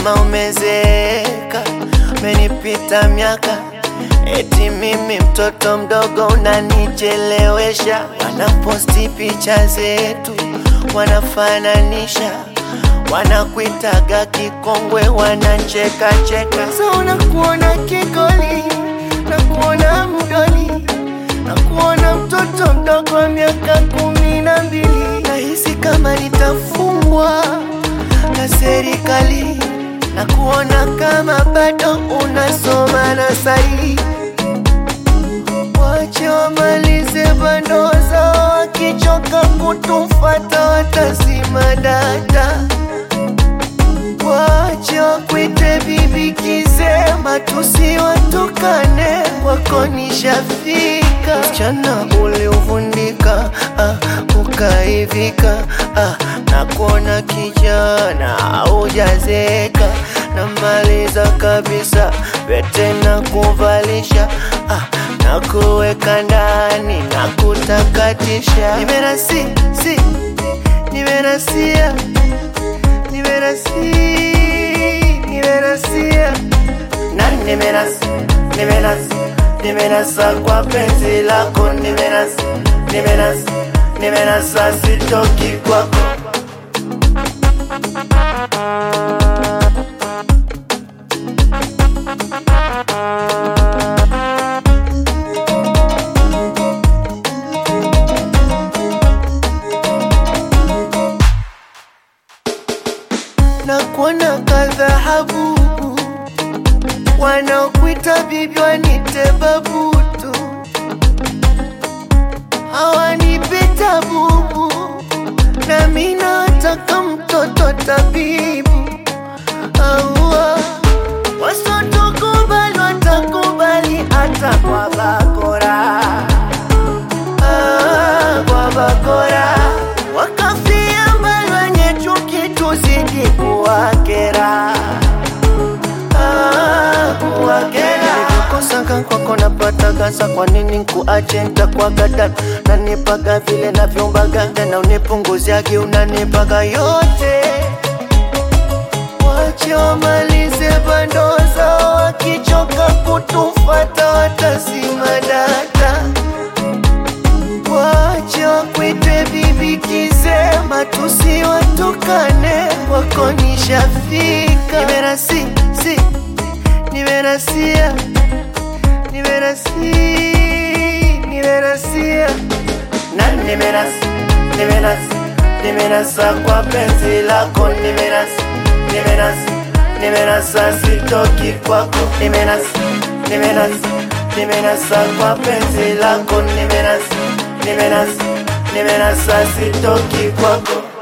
kama umezeeka, umenipita miaka, eti mimi mtoto mdogo unanichelewesha. Wanaposti picha zetu, wanafananisha, wanakuitaga kikongwe, wanacheka cheka. Sasa unakuona kigoli, nakuona mdoli, nakuona mtoto mdogo wa miaka kumi na mbili. Nahisi kama nitafungwa na serikali na kuona kama bado unasoma na sahi. Wache wamalize bando zao, wakichoka kutufata watazima data. Wache wakwite bibi kisema, tusiwatukane, wako nishafika. Msichana uliovundika, ah, ukaivika, ah, na kuona kijana haujazeka, namaliza kabisa pete na kuvalisha, ah, na kuweka ndani na kutakatisha. Nimerasi, si, nimerasia nimerasi nimerasia na nimerasi nimerasi nimerasa kwa penzi lako nimerasi nimerasi nimerasa sitoki kwako na kuona kadhahabu wanaokuita bibi wanite babutu hawanipe bubu na mi nataka mtoto tabibu aua wasotokubali watakubali hata kwa bakora ah, kwa bakora wakafia mbali wenye chuki tuzidi kuwakera Ah, kuwakera nilivyokosaka kwako napataga sa kwa nini nkuache ntakwagada nanipaga vile navyombaga tena unipunguziagi unanipaga yote wache wamalize bando zao wakichoka kutufata watazima data wache wakwite bibi kisema tusiwatukane wako nishafika nimerasi si nimerasia nimerasi nimerasia na nimerasi nimerasi nimerasa kwa penzi lako nimerasi nimerasi nimerasa sitoki kwako nimerasi nimerasi nimerasa kwa penzi lako nimerasi nimerasi nimerasa sitoki kwako